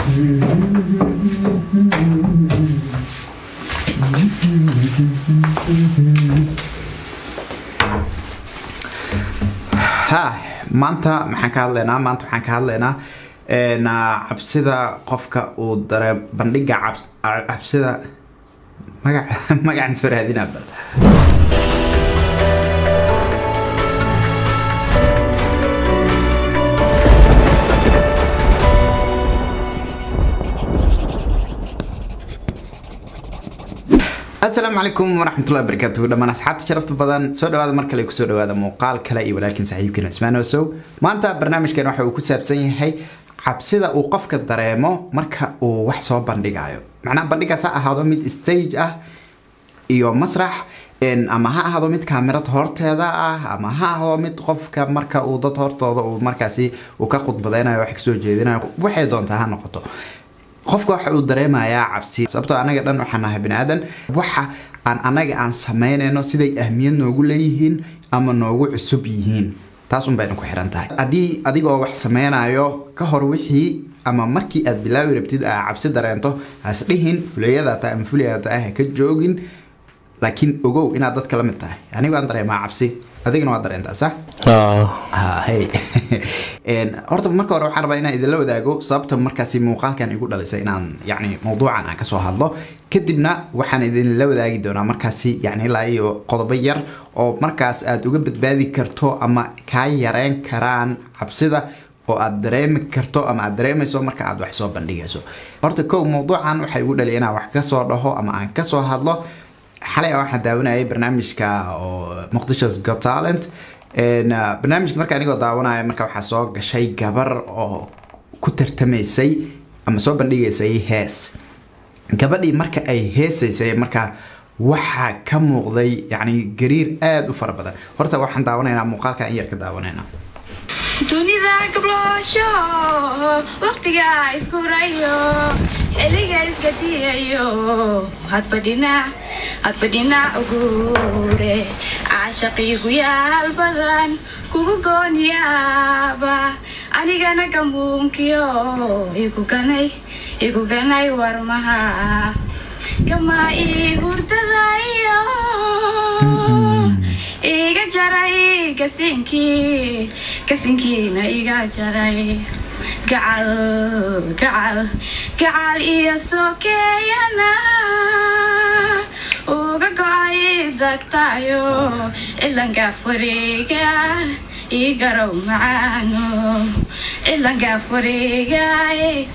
ha maanta maxaan ka hadlaynaa maanta waxaan ka hadlaynaa cabsida qofka uu dare bandhiga cabsida magac magacaan soo raadinaa bal asalaamu calaykum waraxmatullahi wabarakaatuhu dhammaan asxaabta sharafta badan soo dhawaada mar kale kusoo dhawaada muuqaal kale iyo walaalkiin saaxiibkiin cismaan osow maanta barnaamijkan waxa uu ku saabsan yahay cabsida uu qofka dareemo marka uu wax soo bandhigayo macnaha bandhigaas ha ahaado mid stage ah iyo masrax ama ha ahaado mid kaamirad horteeda ah ama ha ahaado mid qofka marka uu dad hortooda uu markaasi uu ka khudbadeynayo wax kasoo jeedinayo waxay doontaa ha noqoto qofka waxa uu dareemayaa cabsi sababtoo anaga dhan waxaan nahay bani aadan waxa aan anaga aan samaynayno siday ahmiyad noogu leeyihiin ama noogu cusub yihiin taasun bayna ku xiran tahay haddii adigoo wax sameynayo ka hor wixii ama markii aad bilaawi rabtid aa cabsi dareento hasdhihin fulayadaata ama fulayadaata ah ka joogin laakiin ogow inaad dadka la mid tahay anigo aan dareemaa cabsi adigana waa dareentaa sax hey horta marka hore waxaan rabaa inaan idinla wadaago sababta markaasi muuqaalkan igu dhalisay inaan yani mawduucan aan kasoo hadlo kadibna waxaan idinla wadaagi doonaa markaasi yani ilaa iyo qodobo yar oo markaas aad uga badbaadi karto ama kaa yareyn karaan cabsida oo aad dareemi karto ama aad dareemayso marka aad wax soo bandhigayso horta kow mawduucan waxaa igu dhaliya inaan wax kasoo dhaho ama aan kasoo hadlo xalay waxaan daawanayay barnaamijka oo muqdishos got talent barnaamijka marka anigoo daawanaya marka waxaa soo gashay gabar oo ku tartamaysay ama soo bandhigaysay hees gabadhii marka ay heesaysay marka waxaa ka muuqday yani gariir aada u fara badan horta waxaan daawanaynaa muuqaalka in yar ka daawanayna dunida gabloosho waqtiga isku rayo xiliga iska diyayo hadba dhinac hadba dhinac uguure caashaqiigu yaal badan kugu goonyaaba anigana gamuunkiyo iguganay iguganay warmaha kama ii hurdadayo iga jaray gasinkii gasinkiina iga jaray gacal gacal gacal iyo sokeeyana uga go-ay dagtayo cilangaaf wareega ii garow macaano cilangaaf wareegaay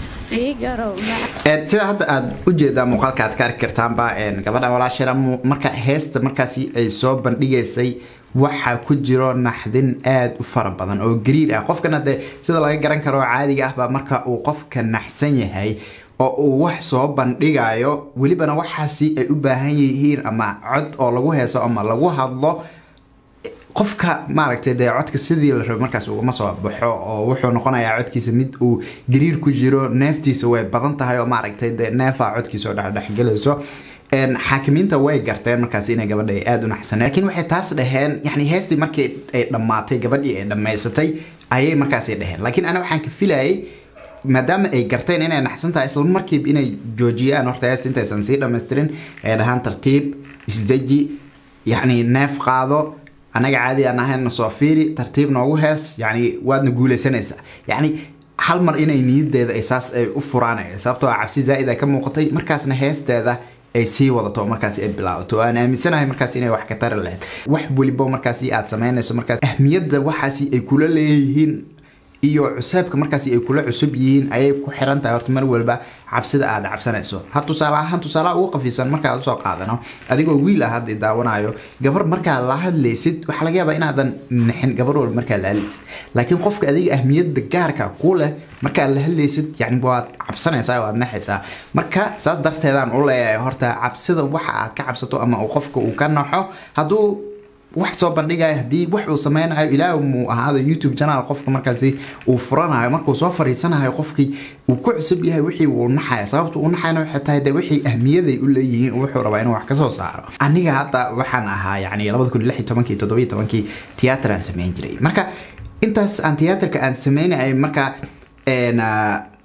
sida hadda aada ujeedaa muuqaalka aad ka arki kartaanba gabadha walaashana marka heesta markaasi ay soo bandhigaysay waxaa ku jiro naxdin aada u fara badan oo gariir ah qofkana dee sida laga garan karo caadiga ahba marka uu qofka naxsan yahay oo uu wax soo bandhigayo welibana waxaasi ay u baahan yihiin ama cod oo lagu heeso ama lagu hadlo qofka maaragtay dee codka sidii la rabo markaas ugama soo baxo oo wuxuu noqonayaa codkiisa mid uu gariir ku jiro neeftiisa way badan tahay oo maaragtay dee neefaa codkiisa oo dhexdhexgelayso xaakimiinta way garteen markaas inay gabadha ay aada u naxsaneen laakiin waxay taas dhaheen yani heestii markii ay dhammaatay gabadhii ay dhammaysatay ayay markaasi dhaheen laakiin ana waxaan ka filayay maadaama ay garteen inay naxsan tahay isla markiiba inay joojiyaan horta heesta intaysan sii dhamaystirin ay dhahaan tartiib isdeji yacni neef qaado anaga caadi aan ahayna soo fiiri tartiib noogu hees yani waadna guuleysanaysaa yani hal mar inay niyadeeda ay saas ay u furaanaya sababtoo cabsi zaa-id ay ka muuqatay markaasna heesteeda ay sii wadato markaasi ay bilaabato aan aaminsanahay markaas inay wax ka tari lahayd wax welibo markaasi aad samaynayso markaas ahmiyadda waxaasi ay kula leeyihiin iyo cuseebka markaasi ay kula cusub yihiin ayay ku xiran tahay horta mar walba cabsida aad cabsanayso ha tusaale ahaan tusaalaha ugu qafiifsan markaad usoo qaadano adigoo wiil ah hadda daawanayo gabar markaa la hadlaysid waxaa laga yaabaa inaadan nixin gabar walba markaa la hadlaysid laakiin qofka adiga ahmiyadda gaarka ku leh markaad la hadlaysid yani waad cabsanaysaa waad naxaysaa marka saas darteedaan u leeyahay horta cabsida waxa aad ka cabsato ama uu qofka uu ka naxo hadduu wax soo bandhigayo haddii wax uu sameynayo ilaa muu ahaado youtube channel qofka markaasi uu furanayo markuu soo fariisanayo qofkii uu ku cusub yahay wixii uu naxaya sababta uu naxayna waxay tahay de wixii ahmiyaday u leeyihiin wuxuu rabaa inuu wax kasoo saaro aniga hadda waxaan ahaa yani labada kun lix iyo tobankii toddoba iyo tobankii tiyaatar aan sameyn jiray marka intaas aan tiyaatarka aan sameynayay marka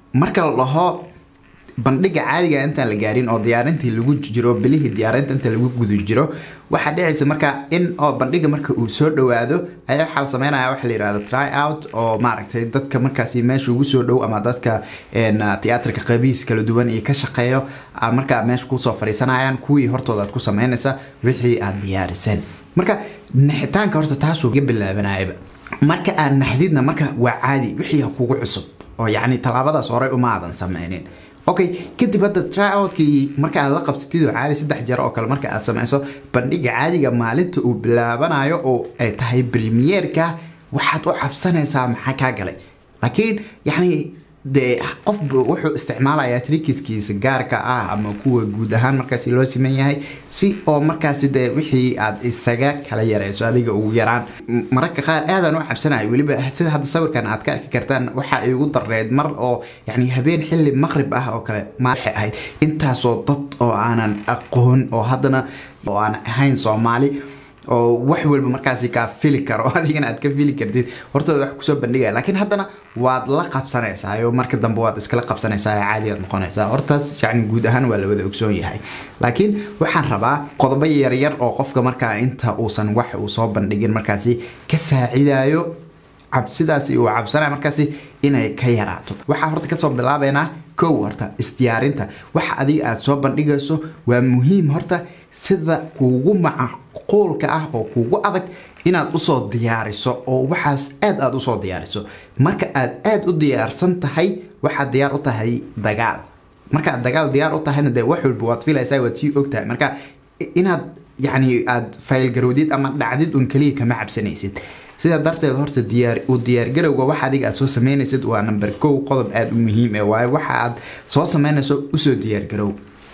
marka la dhaho bandhiga caadiga intaan la gaarin oo diyaarintii lagu jiro bilihii diyaarinta inta lagu guda jiro waxaa dhicaysa marka in oo bandhiga marka uu soo dhawaado ayaa waxaa la sameynaya waxa la yirahda try out oo maaragtay dadka markaasi meesha ugu soo dhow ama dadka tiyaatarka qabiis kala duwan iyo ka shaqeeyo markaa meesha kusoo fariisanayaan kuwii hortooda aad ku sameynaysa wixii aad diyaariseen marka naxitaanka horta taasuu ga bilaabanayaba marka aad naxdidna marka waa caadi wixii kugu cusub oo yacni tallaabadaas horey uma aadan sameynin okay kadib hadda tryoutkii marka aad la qabsatid oo caadi saddex jeer oo kale marka aad sameyso bandhiga caadiga maalinta uu bilaabanayo oo ay tahay premierka waxaad u cabsanaysaa maxaa kaa galay laakiin yacni dee qof wuxuu isticmaalayaa trikiskiisa gaarka ah ama kuwa guud ahaan markaasi loo siman yahay si oo markaasi dee wixii aad isaga kala yareyso adiga ugu yaraan mararka qaar aadaan u cabsanayo weliba sida hadda sawirkan aad ka arki kartaan waxa igu dareed mar oo yani habeen xilli maqrib ah oo kale waxay ahayd intaasoo dad oo aanan aqoon oo haddana oo aan ahayn soomaali oo wax walba markaasi kaa fili karo adigana aad ka fili kartid hortooda wax kusoo bandhigaya laakiin haddana waad la qabsanaysaa oo marka dambe waad iskala qabsanaysaa caadi aad noqonaysaa hortaas yani guud ahaan waa la wada ogsoon yahay laakiin waxaan rabaa qodobo yaryar oo qofka markaa inta uusan wax uu soo bandhigin markaasi ka saacidayo cabsidaasi uu cabsanaya markaasi inay ka yaraato waxaa horta kasoo bilaabeynaa kow horta isdiyaarinta waxa adiga aada soo bandhigayso waa muhiim horta sida kuugu macquulka ah oo kuugu adag inaad usoo diyaariso oo waxaas aad aada usoo diyaariso marka aad aada u diyaarsan tahay waxaad diyaar u tahay dagaal markaaad dagaal diyaar u tahayna dee wax walba waad filaysaa waad sii ogtahay marka inaad yacni aada faylgarowdid ama dhacdid un keliya kama cabsanaysid sidaa darteed horta diyaar u diyaargarowga waxa adiga aad soo sameynaysid waa number kow qodob aada u muhiim ee waayo waxa aad soo sameynayso usoo diyaargarow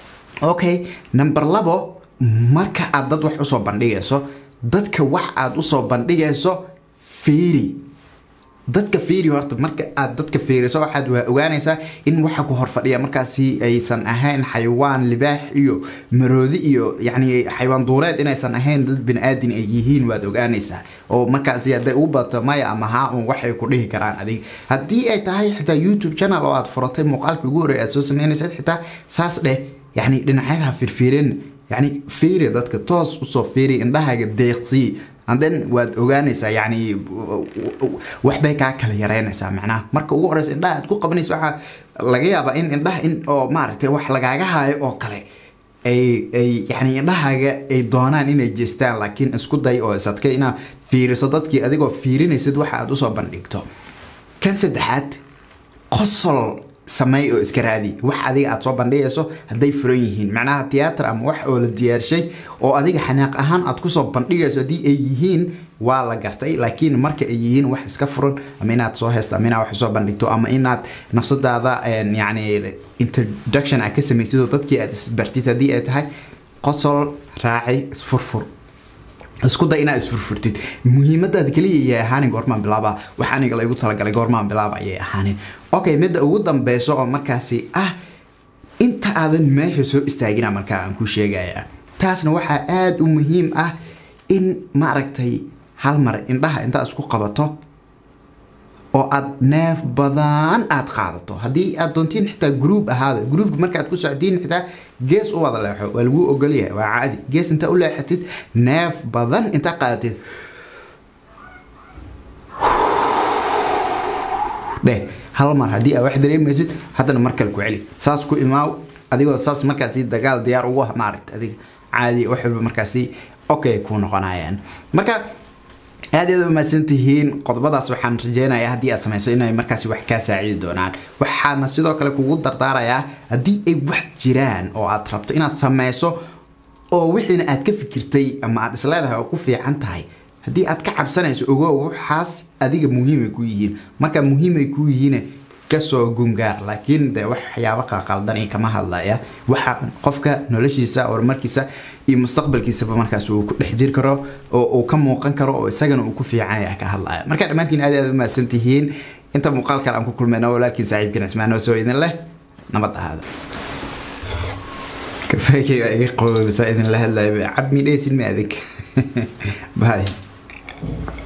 okay number labo marka aad dad wax usoo bandhigayso dadka wax aad usoo bandhigayso fiiri dadka fiiri horta marka aad dadka fiiriso waxaad waa ogaanaysaa in waxa ku horfadhiya markaasi aysan ahayn xayawaan libaax iyo maroodi iyo yacni xayawaan duureed inaysan ahayn dad bani-aadin ay yihiin waad ogaanaysaa oo markaasi hadday ugu badato maya ama haa un waxay ku dhihi karaan adig haddii ay tahay xitaa youtube channel oo aad furatay muuqaalka ugu horreey aad soo sameynaysid xitaa saas dheh yacni dhinacyadaha firfiirin yacni fiiri dadka toos usoo fiiri indhahaaga deeqsii anden waad ogaanaysaa yani waxbay kaa kala yareynaysaa macnaha marka ugu horeysa indhaha aad ku qabanaysa waxaa laga yaabaa in indhaha in oo maaragtay wax lagaaga haayo oo kale ay ay yani indhahaaga ay doonaan inay jeestaan laakiin isku day oo isadkay inaad fiiriso dadkii adigoo fiirinaysid waxa aad usoo bandhigto kan saddexaad qosol sameey oo iska raadi wax adiga aad soo bandhigayso hadday furan yihiin macnaha tiyaatar ama wax oo la diyaarshay oo adiga xanaaq ahaan aad kusoo bandhigayso haddii ay yihiin waa la gartay laakiin marka ay yihiin wax iska furan ama inaad soo heesto ama inaad wax soo bandhigto ama inaad nafsadaada yani introduction aad ka samaysid oo dadkii aad isbartid haddii ay tahay qosol raaci isfurfur isku day inaad isfurfurtid muhiimadaada keliya ayay ahaanin goormaan bilaaba wax aniga laygu talagalay goormaan bilaaba ayay ahaanin okay midda ugu dambeyso oo markaasi ah inta aadan meesha soo istaagina markaa aan ku sheegaya taasna waxaa aada u muhiim ah in maaragtay hal mar indhaha intaad isku qabato oo aad neef badan aad qaadato haddii aad doontiin xitaa groub ahaada groupka markaaad ku soctiin xitaa gees u wada leexo waa lagu ogolyahay waa caadi gees intaa u leexatid neef badan intaa qaadatid dheh hal mar haddii aad wax dareemaysid haddana mar kale ku celi saas ku imaaw adigoo saas markaasi dagaal diyaar ugu ah maaragta adiga caadi wax walba markaasi okay ku noqonayaan marka aad aad umahadsan tihiin qodobadaas waxaan rajeynayaa haddii aad samayso inay markaasi wax kaa saacidi doonaan waxaana sidoo kale kugu dardaarayaa haddii ay wax jiraan oo aad rabto inaad samayso oo wixiina aad ka fikirtay ama aad isleedahay oo ku fiican tahay haddii aad ka cabsanayso ogow waxaas adiga muhiimay ku yihiin marka muhiimay ku yihiin kasoo gungaar laakiin de waxyaabo qalqaldan kama hadlaya waxa qofka noloshiisa horumarkiisa iyo mustaqbalkiisaba markaas uu ku dhex jiri karo oo uu ka muuqan karo oo isagana uu ku fiican yahay ka hadlaya marka dhammaantiin aad aad umahadsan tihiin inta muuqaal kale aan ku kulmayno walaalkiin saaxiibkiin cismaanoo soo idin leh nabad ahaada kafeekayga iga qowsa idin la hadlaya cab midhaysin ma adig bye